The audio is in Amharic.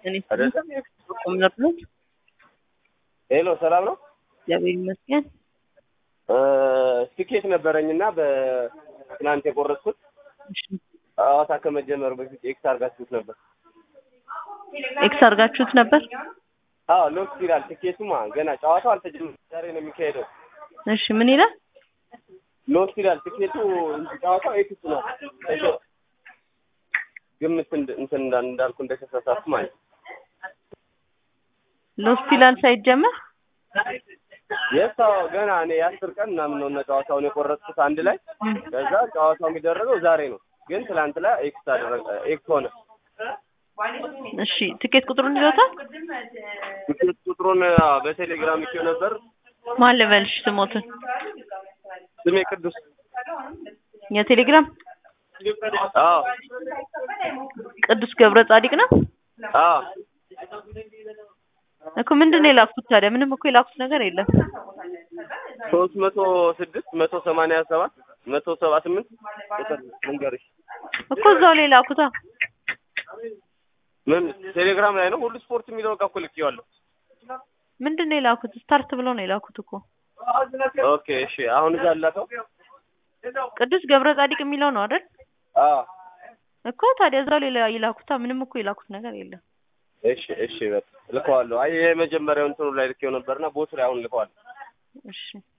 እኔ አይደለም ቁም ነበር። ሄሎ ሰላም ነው እግዚአብሔር ይመስገን። ትኬት ነበረኝና በትናንት የቆረጥኩት እሺ፣ ጨዋታ ከመጀመሩ በፊት ኤክስ አድርጋችሁት ነበር። ኤክስ አድርጋችሁት ነበር? አዎ ሎክስ ይላል ትኬቱማ ገና ጨዋታው አልተጀመረም። ዛሬ ነው የሚካሄደው። እሺ፣ ምን ይላል? ሎክስ ይላል ትኬቱ እንጂ ጨዋታው ኤክስ ነው። እሺ፣ ግምት እንድ- እንትን እንዳ- እንዳልኩ እንደተሳሳትኩ ማለት ነው። ሎስት ይላል ሳይጀመር። የሳው ገና እኔ የአስር ቀን ምናምን ነው እና ጨዋታውን የቆረጥኩት አንድ ላይ ከዛ ጨዋታው የሚደረገው ዛሬ ነው። ግን ትላንት ላይ ኤክስ አደረገ ኤክስ ሆነ። እሺ፣ ትኬት ቁጥሩን ይዞታል? ትኬት ቁጥሩን አዎ፣ በቴሌግራም ይኬው ነበር። ማን ልበልሽ ስሞትን? ስሜ ቅዱስ የቴሌግራም አዎ ቅዱስ ገብረ ጻዲቅ ነው አዎ እኮ። ምንድን ነው የላኩት ታዲያ? ምንም እኮ የላኩት ነገር የለም። ሶስት መቶ ስድስት መቶ ሰማንያ ሰባት መቶ ሰባ ስምንት ቁጥር ልንገርሽ። እኮ እዛው ላይ ላኩታ። ምን ቴሌግራም ላይ ነው ሁሉ ስፖርት የሚለው ጋር እኮ ልኬዋለሁ። ምንድን ነው የላኩት? ስታርት ብሎ ነው የላኩት እኮ። ኦኬ እሺ፣ አሁን እዛ ላከው። ቅዱስ ገብረ ጻዲቅ የሚለው ነው አይደል? አዎ እኮ ታዲያ እዛው ላይ ይላኩታ። ምንም እኮ የላኩት ነገር የለም። እሺ እሺ፣ በቃ ልከዋለሁ። አይ የመጀመሪያው እንትኑ ላይ ልኬው ነበርና ቦቱ ላይ አሁን ልከዋለሁ። እሺ